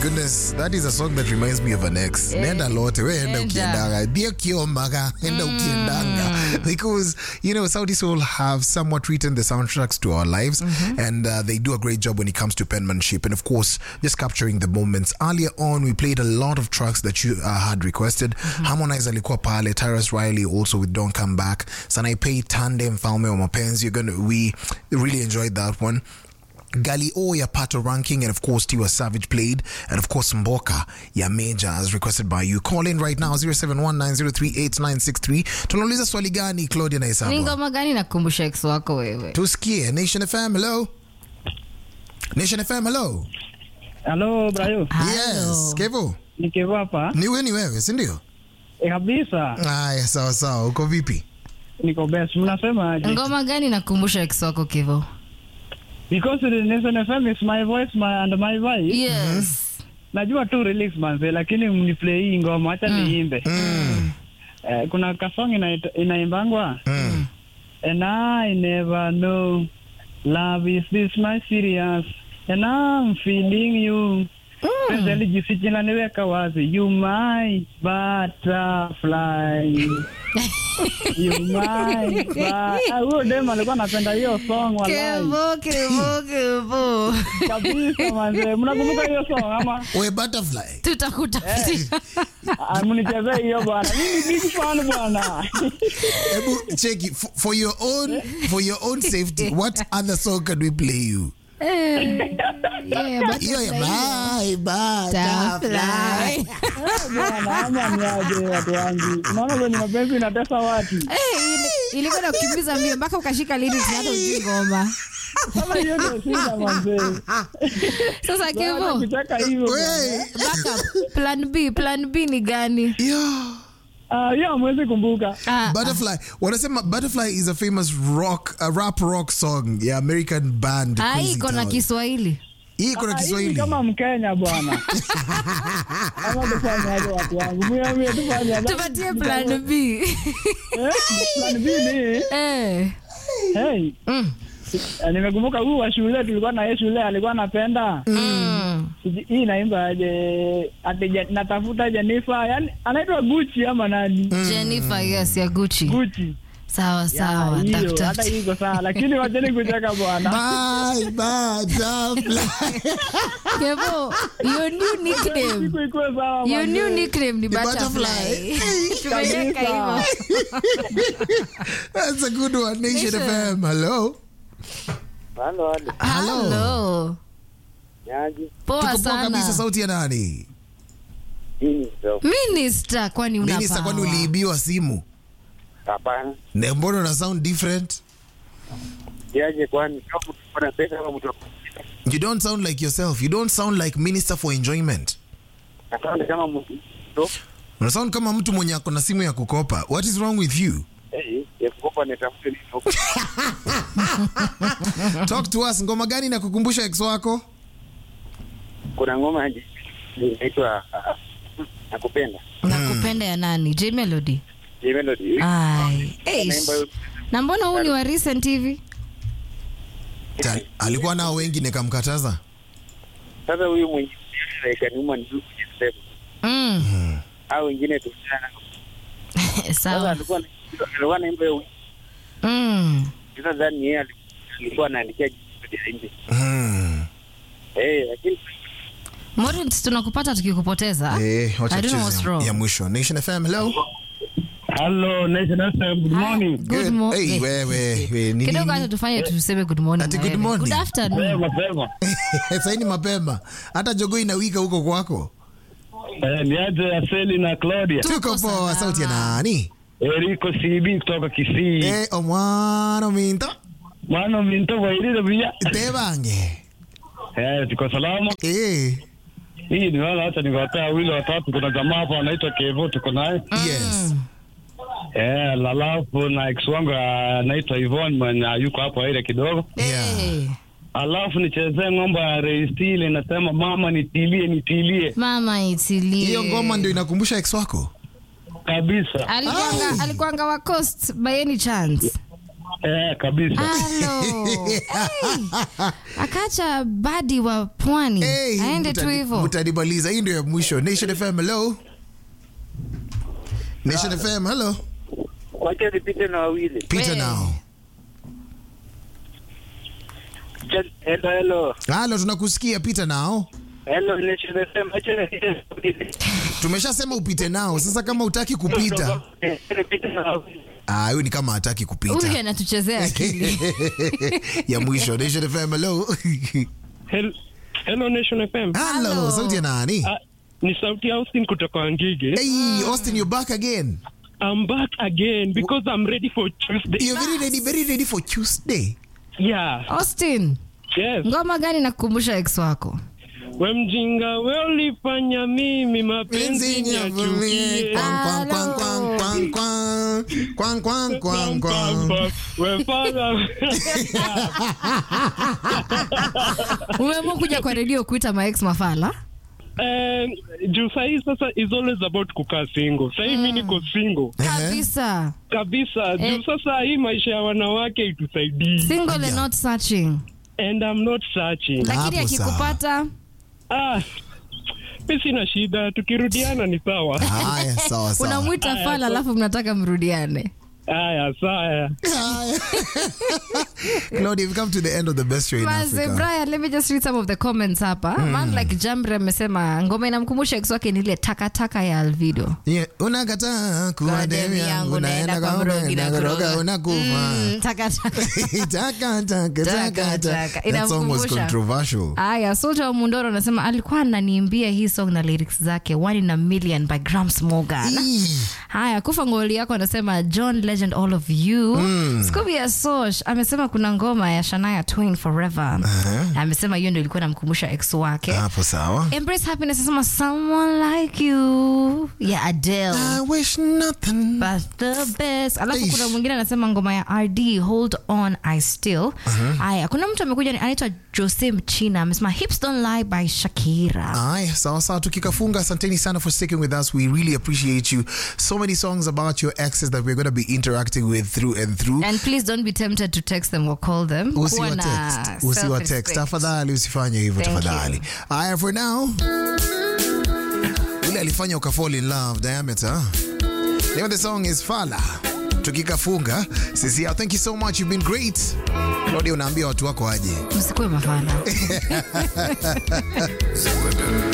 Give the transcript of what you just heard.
goodness, that is a song that reminds me of an ex. Nenda lote, we enda Enda. ukiendanga. Dia kiomaka, enda ukiendanga. Because, you know, Saudi Soul have somewhat written the soundtracks to our lives and uh, they do a great job when it comes to penmanship and of course, just capturing the moments. Earlier on, we played a lot of tracks that you uh, had requested. Harmonize alikuwa pale, Tyrus Riley also with Don't Come Back. Sanaipei Tande Mfalme wa Mapenzi. You're gonna, we really enjoyed that one. Gali O ya Pato Ranking, and of course Tiwa Savage played, and of course Mboka ya Major as requested by you. Call in right now 0719038963. Tunauliza swali gani Claudia na ni Isaba? ngoma gani nakumbusha ex wako wewe Tusikie Nation FM, hello. Nation FM, hello. Halo Brayo, Yes, Kevo. nikiwa hapa Ni wewe ni wewe, si ndio? e, kabisa Haya, sawa sawa. Uko vipi? niko best. Mnasema aje? ngoma gani nakumbusha ex wako kivo Because the Nation FM is my voice my, and my vibe. yes Najua tu release manze, lakini mniplay hii ngoma, acha niimbe. Eh, kuna kasong ina- inaimbangwa Mm. and I never know love is this my serious and I'm feeling you Penzi alijisikia linaniweka wazi you my butterfly you my bu- Ah, huyo dem alikuwa anapenda hiyo song wallahi kivo kivo kivo kabisa manze mnakumbuka hiyo song ama We butterfly. tutakutafutia Ah, mnichezee hiyo bwana mimi big fan bwana Ebu cheki for, for your own for your own safety. What other song can we play you? Yeah, but Hiyo ya bye butterfly. Butterfly. bwana ama niaje watu wangu unaona vile mapenzi inatesa watu Eh, ili- ilikuwa na kukimbiza mbio mpaka ukashika lyrics na hata ujui ngoma sasa hiyo ndio shida manze sasa Hata kivo kucheka hivyo Wey. backup plan b plan b ni gani Yeah. Ah, hiyo hamwezi kumbuka Ah, Butterfly. Wanasema Butterfly is a famous rock, a rap rock song ya American band. ah, hii Crazy iko na Town. kiswahili Hii iko na Ah, hii Kiswahili. kama mkenya bwana ama tufanye aje watu wangu mie mie tufanye aje? tupatie plan b Eh, plan B ni eh. hey mm. eh, nimekumbuka huu wa shule tulikuwa na yeye shule alikuwa anapenda Mm. Siji- hii naimba aje ati Je- natafuta Jennifer yani anaitwa Gucci ama nani jennifer yes ya guchi Gucci sawa sawa hiyo hata tafuta hii iko sawa lakini wacheni kucheka bwana Bye butterfly. kevo your new nickname siku ikuwe sawa your manze. new nickname ni butterfly. butterfly tumeweka hivyo That's a good one. Nation Nation. FM. Hello. Halo, halo. Hello. Hello. Nyaji. poa Tuko poa kabisa sana sauti ya nani? Hii ndio. minister kwani Minister, kwani unapawa uliibiwa simu? Hapana. Na mbona una sound different? Yaje kwani kama mtu ana pesa kama mtu You don't sound like yourself. You don't sound like minister for enjoyment. Asante kama mtu ndo Una sound kama mtu mwenye ako na simu ya kukopa. What is wrong with you? eh ya kukopa nitafute nini huko. Talk to us. Ngoma gani na kukumbusha ex wako? Kuna ngoma aje inaitwa ah, nakupenda. nakupenda ya nani j melody Hii melody. ai Eish. Naimba hiyo- na mbona huu ni wa recent hivi Ta- Alikuwa nao wengi nikamkataza. Sasa huyu mwenye like nyuma ni huyu kujisema. mm. Au wengine tu sana. Sasa sawa alikuwa alikuwa anaimba hiyo. mm. Sasa ndani yeye alikuwa anaandikia jibu ya nje. Hmm. Eh, lakini Morins, tunakupata tukikupoteza Eh, wacha I don't know what's tucheze wrong. ya mwisho. Nation FM. Hello. Hello Nation FM good morning Good Good. mo- Hey, eh, wewe, we, ni kidogo nini? hata tufanye tuseme good morning Ati na good wewe. morning. good afternoon mapema Sasa ni mapema. Hata jogo inawika huko kwako. eh, niaje Aseli na Claudia Tuko Tuko poa. salama. Sauti ya nani? Eriko CB kutoka Kisii Eh, omwana minto. mwana minto wairire bia Tebange. eh tuko salama Eh. hii ni wala hata nikawatea wawili watatu kuna jamaa hapa anaitwa Kevo tuko naye Yes. eh lalafu na ex wangu anaitwa Yvonne mwenye yuko hapo ile kidogo Yeah. Eh, alafu nichezee ng'ombe ya Reistile inasema mama nitilie nitilie mama itilie Hiyo ngoma ndio inakumbusha ex wako? kabisa alikuanga alikuanga wa coast by any chance Eh, kabisa. Halo. Hey. Akaacha badi wa pwani Hey, aende tu mutani- hivyo. mutanimaliza hii ndio ya mwisho nation fm hello nation fm hello Wacha nipite na wawili. peter Hey. now Ch- Hello, hello. halo tunakusikia peter nao Hello, Nation FM. Wacha nipite na wawili. tumeshasema upite nao sasa kama utaki kupita Eh, nipite na wawili. ah, huyu ni kama hataki Huyu kupita anatuchezea akili. ya mwisho nation fm hello Hel- Hello Nation FM. halo Hello. sauti ya nani Ah, ni sauti ya Austin kutoka Ngige. hey austin you're back again I'm back again because I'm ready for Tuesday. you're very ready very ready for tuesday Yeah. Austin, Yes. ngoma gani nakukumbusha ex wako? We mjinga we ulifanya mimi mapenzi niachukie. Kwang, kwang, kwang, kwang, kwang, kwang, kwang, kwang, kwang. We father. Umeamua kuja kwa redio kuita maex mafala? Eh, juu sahii sasa is always about kukaa single. Sahii mi niko single Kabisa. kabisa. Eh. Juu sasa hii maisha ya wanawake itusaidii. Single and not searching. And I'm not searching. Lakini Hapo sawa. akikupata Ah, mi sina shida, tukirudiana ni sawa. haya sawa sawa unamwita fala alafu mnataka mrudiane. Haya, sawa. Claudia, we've come to the end of the best show in Maze, Africa. Brian, let me just read some of the comments hapa. Man like Jambre amesema ngoma inamkumbusha ex wake ni ile takataka ya Alvido. Yeah, unakataa kuwa Kwa demu demu yangu yangu, naenda naenda kwa kwa mrogi mrogi na na kuroga kuroga. unakufa Mm, takataka. Taka, taka, taka, taka. Taka. That song was Inamkumbusha. controversial. Aya, Soldier wa Mundoro anasema alikuwa ananiimbia hii song na lyrics zake One in a Million by Grams Morgan. Ii. Haya, kufa ngoli yako anasema John Legend all of you. Scooby ya Sosh amesema kuna ngoma ya Shania Twain Forever. Amesema hiyo ndio ilikuwa namkumbusha ex wake. hapo sawa Embrace Happiness anasema someone like you ya Adele. I wish nothing But the best. Alafu Eish. kuna mwingine anasema ngoma ya RD Hold On I Still. Haya, kuna mtu amekuja ni- anaitwa Jose Mchina amesema Hips Don't Lie by Shakira. Aya, sawa sawa tukikafunga asanteni sana for sticking with us we really appreciate you so many songs about your exes that we're going to be interacting with through and through And please don't be tempted to text them or call them. Kuwa usiwa na text usiwa text self-respect. tafadhali usifanye hivyo Thank tafadhali aya for now ule alifanya ukafall in love diameter name of the song is fala tukikafunga sisi yao thank you so much you've been great Claudia unaambia watu wako aje Msikuwe mafala.